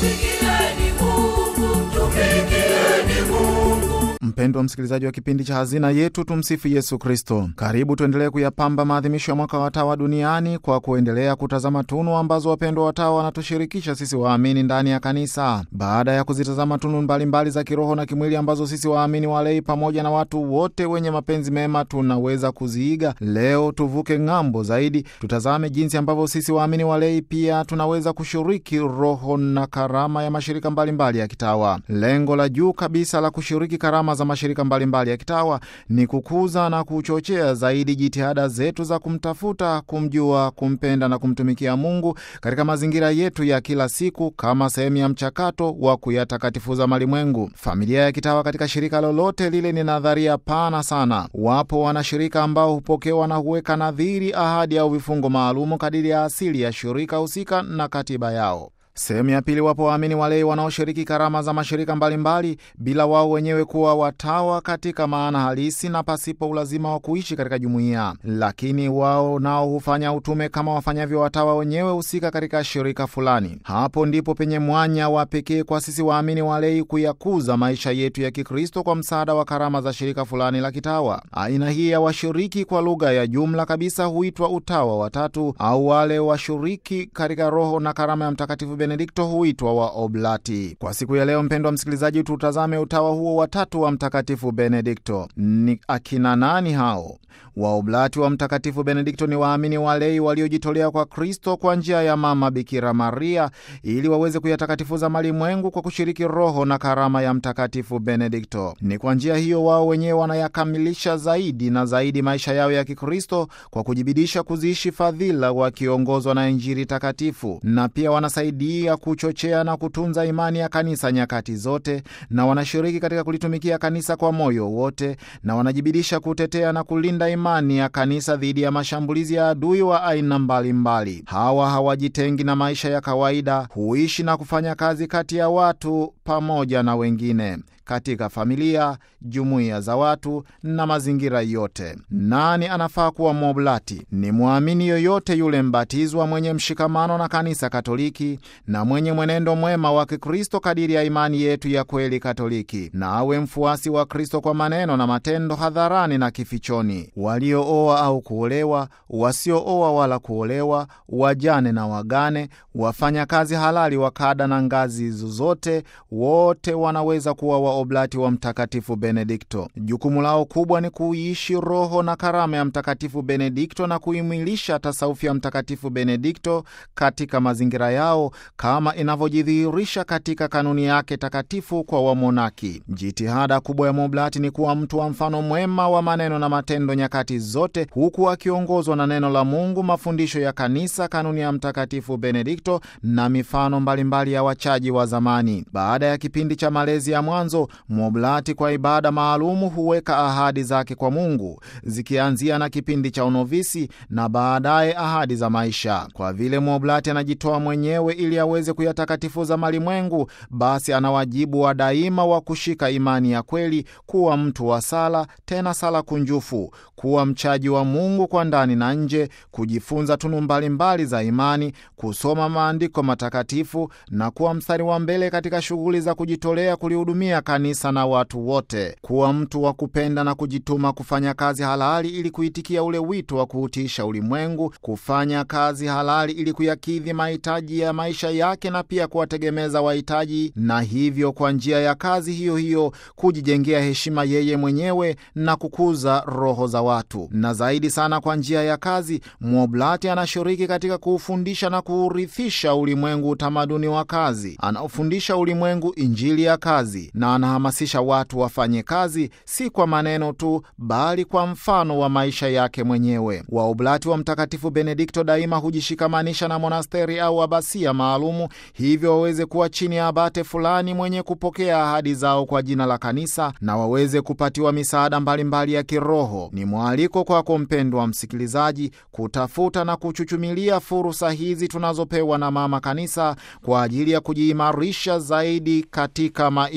Tumikieni Mungu, tumikieni Mungu. Mpendwa msikilizaji wa kipindi cha Hazina Yetu, tumsifu Yesu Kristo. Karibu tuendelee kuyapamba maadhimisho ya mwaka wa watawa duniani kwa kuendelea kutazama tunu ambazo wapendwa watawa wanatushirikisha sisi waamini ndani ya kanisa. Baada ya kuzitazama tunu mbalimbali mbali za kiroho na kimwili ambazo sisi waamini walei pamoja na watu wote wenye mapenzi mema tunaweza kuziiga, leo tuvuke ng'ambo zaidi, tutazame jinsi ambavyo sisi waamini walei pia tunaweza kushiriki roho na karama ya mashirika mbalimbali mbali ya kitawa. Lengo la juu kabisa la kushiriki karama za mashirika mbalimbali mbali ya kitawa ni kukuza na kuchochea zaidi jitihada zetu za kumtafuta, kumjua, kumpenda na kumtumikia Mungu katika mazingira yetu ya kila siku kama sehemu ya mchakato wa kuyatakatifuza malimwengu. Familia ya kitawa katika shirika lolote lile ni nadharia pana sana. Wapo wanashirika ambao hupokewa na huweka nadhiri, ahadi au vifungo maalumu kadiri ya asili ya shirika husika na katiba yao. Sehemu ya pili, wapo waamini walei wanaoshiriki karama za mashirika mbalimbali mbali, bila wao wenyewe kuwa watawa katika maana halisi na pasipo ulazima wa kuishi katika jumuiya, lakini wao nao hufanya utume kama wafanyavyo watawa wenyewe husika katika shirika fulani. Hapo ndipo penye mwanya wa pekee kwa sisi waamini walei kuyakuza maisha yetu ya Kikristo kwa msaada wa karama za shirika fulani la kitawa. Aina hii ya washiriki kwa lugha ya jumla kabisa huitwa utawa watatu, au wale washiriki katika roho na karama ya Mtakatifu Benedikto huitwa wa Oblati. Kwa siku ya leo, mpendwa msikilizaji, tutazame utawa huo watatu wa Mtakatifu Benedikto. Ni akina nani hao? Waoblati wa Mtakatifu Benedikto ni waamini walei waliojitolea kwa Kristo kwa njia ya Mama Bikira Maria ili waweze kuyatakatifuza malimwengu kwa kushiriki roho na karama ya Mtakatifu Benedikto. Ni kwa njia hiyo wao wenyewe wanayakamilisha zaidi na zaidi maisha yao ya Kikristo kwa kujibidisha kuziishi fadhila wakiongozwa na Injili takatifu, na pia wanasaidia kuchochea na kutunza imani ya kanisa nyakati zote, na wanashiriki katika kulitumikia kanisa kwa moyo wote, na wanajibidisha kutetea na kulinda imani ya kanisa dhidi ya mashambulizi ya adui wa aina mbalimbali. Hawa hawajitengi na maisha ya kawaida, huishi na kufanya kazi kati ya watu pamoja na wengine katika familia, jumuiya za watu na mazingira yote. Nani anafaa kuwa mwoblati? Ni mwamini yoyote yule mbatizwa mwenye mshikamano na kanisa Katoliki na mwenye mwenendo mwema wa Kikristo kadiri ya imani yetu ya kweli Katoliki, na awe mfuasi wa Kristo kwa maneno na matendo, hadharani na kifichoni. Waliooa au kuolewa, wasiooa wala kuolewa, wajane na wagane, wafanya kazi halali wa kada na ngazi zozote, wote wanaweza kuwa wa oblati wa Mtakatifu Benedikto. Jukumu lao kubwa ni kuiishi roho na karama ya Mtakatifu Benedikto na kuimilisha tasaufi ya Mtakatifu Benedikto katika mazingira yao kama inavyojidhihirisha katika kanuni yake takatifu kwa wamonaki. Jitihada kubwa ya moblati ni kuwa mtu wa mfano mwema wa maneno na matendo nyakati zote, huku akiongozwa na neno la Mungu, mafundisho ya kanisa, kanuni ya Mtakatifu Benedikto na mifano mbalimbali mbali ya wachaji wa zamani. Baada ya kipindi cha malezi ya mwanzo mwoblati kwa ibada maalumu huweka ahadi zake kwa Mungu zikianzia na kipindi cha unovisi na baadaye ahadi za maisha. Kwa vile mwoblati anajitoa mwenyewe ili aweze kuyatakatifuza malimwengu, basi ana wajibu wa daima wa kushika imani ya kweli, kuwa mtu wa sala, tena sala kunjufu, kuwa mchaji wa Mungu kwa ndani na nje, kujifunza tunu mbalimbali za imani, kusoma maandiko matakatifu na kuwa mstari wa mbele katika shughuli za kujitolea kulihudumia kanisa na watu wote, kuwa mtu wa kupenda na kujituma kufanya kazi halali ili kuitikia ule wito wa kuutiisha ulimwengu, kufanya kazi halali ili kuyakidhi mahitaji ya maisha yake na pia kuwategemeza wahitaji, na hivyo kwa njia ya kazi hiyo hiyo kujijengea heshima yeye mwenyewe na kukuza roho za watu. Na zaidi sana, kwa njia ya kazi mwoblati anashiriki katika kuufundisha na kuurithisha ulimwengu utamaduni wa kazi, anaofundisha ulimwengu injili ya kazi na anahamasisha watu wafanye kazi si kwa maneno tu, bali kwa mfano wa maisha yake mwenyewe. Waoblati wa Mtakatifu Benedikto daima hujishikamanisha na monasteri au abasia maalumu, hivyo waweze kuwa chini ya abate fulani mwenye kupokea ahadi zao kwa jina la kanisa na waweze kupatiwa misaada mbalimbali ya kiroho. Ni mwaliko kwako mpendwa msikilizaji, kutafuta na kuchuchumilia fursa hizi tunazopewa na Mama Kanisa kwa ajili ya kujiimarisha zaidi katika maisha ya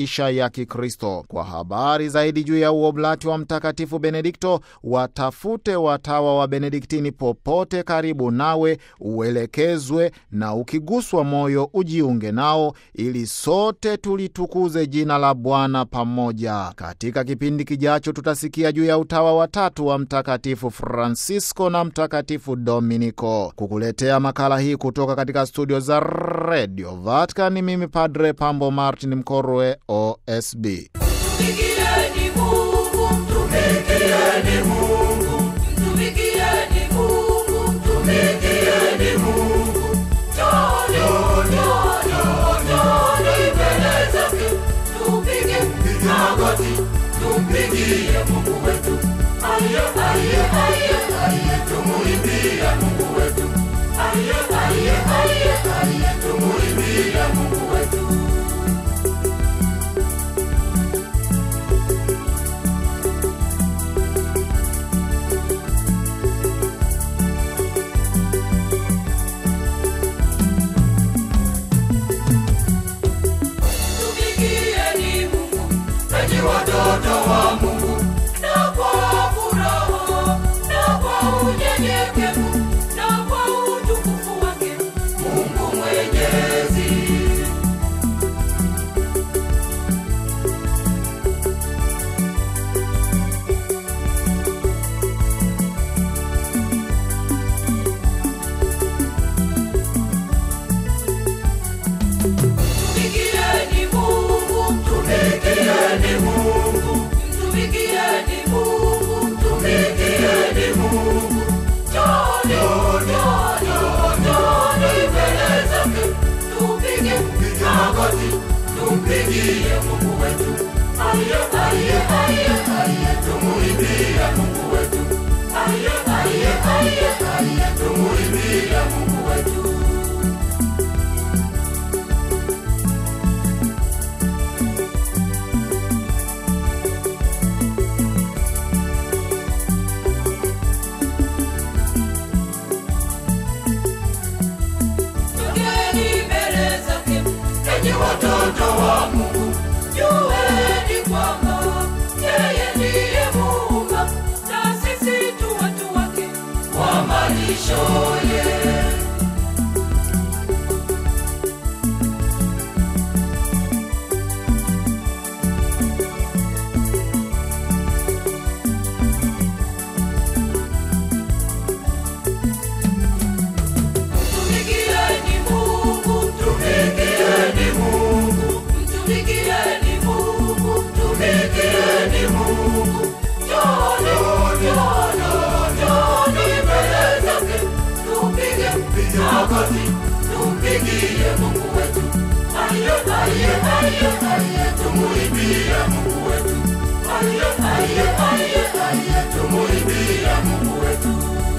Kikristo. Kwa habari zaidi juu ya uoblati wa Mtakatifu Benedikto, watafute watawa wa Benediktini popote karibu nawe, uelekezwe na ukiguswa moyo ujiunge nao, ili sote tulitukuze jina la Bwana pamoja. Katika kipindi kijacho, tutasikia juu ya utawa watatu wa Mtakatifu Francisco na Mtakatifu Dominiko. Kukuletea makala hii kutoka katika studio za Radio Vatican, ni mimi Padre Pambo Martin Mkorwe, OSB. Mtumikieni Mungu, mtumikieni Mungu, mtumikieni Mungu, mtumikieni Mungu. Njooni, njooni, njooni mbele zake, tupige magoti, tumpigie Mungu wetu. Aye, aye, aye, aye, tumuimbie Mungu wetu. Aye, aye, aye, aye, tumuimbie Mungu wetu. Tumikieni Mungu, enyi watoto wa Mungu, na kwa furaha na kwa unyenyekevu na kwa utukufu wake Mungu Mwenyezi. Tumikieni Mungu, tumikieni Mungu, tumikieni Mungu, tumikieni Mungu. Njooni, njooni, njooni mbele zake, tupige magoti, tumpigie Mungu wetu. Aye, aye, aye, aye, tumuimbie Mungu wetu. Aye, aye, aye, aye, tumuimbie Mungu wetu. Tokeni mbele zake, enyi watoto wa Mungu, jueni kwamba yeye ndiye Muumba, na sisi tu watu wake wa malishoye. Mtumikieni Mungu, mtumikieni Mungu, mtumikieni Mungu, mtumikieni Mungu. Njooni, njooni, njooni mbele zake, tupige magoti, tumpigie Mungu wetu. Aye, aye, aye, aye, tumuimbie Mungu wetu. Aye, aye, aye, aye, tumuimbie Mungu wetu.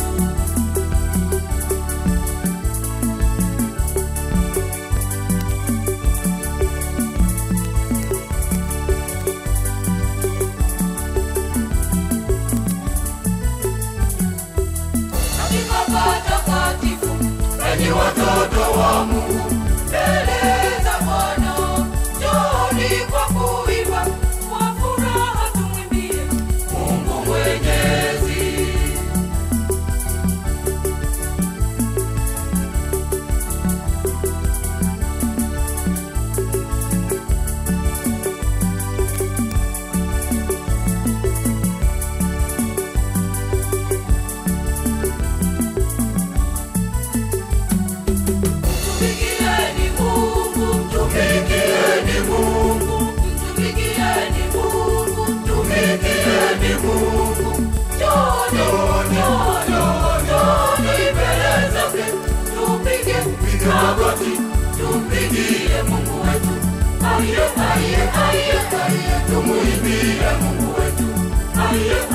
katika patakatifu, enyi watoto wa Mungu, mbele za Bwana, njooni kwa kuimba, kwa furaha tumwimbie Mungu Mwenyezi. Tumikieni Mungu, tumikieni Mungu, tumikieni Mungu, tumikieni Mungu. Njooni, njooni, njooni mbele zake, tupige magoti, tumpigie Mungu wetu. Aye, aye, aye, aye, tumuimbie Mungu wetu. Aye,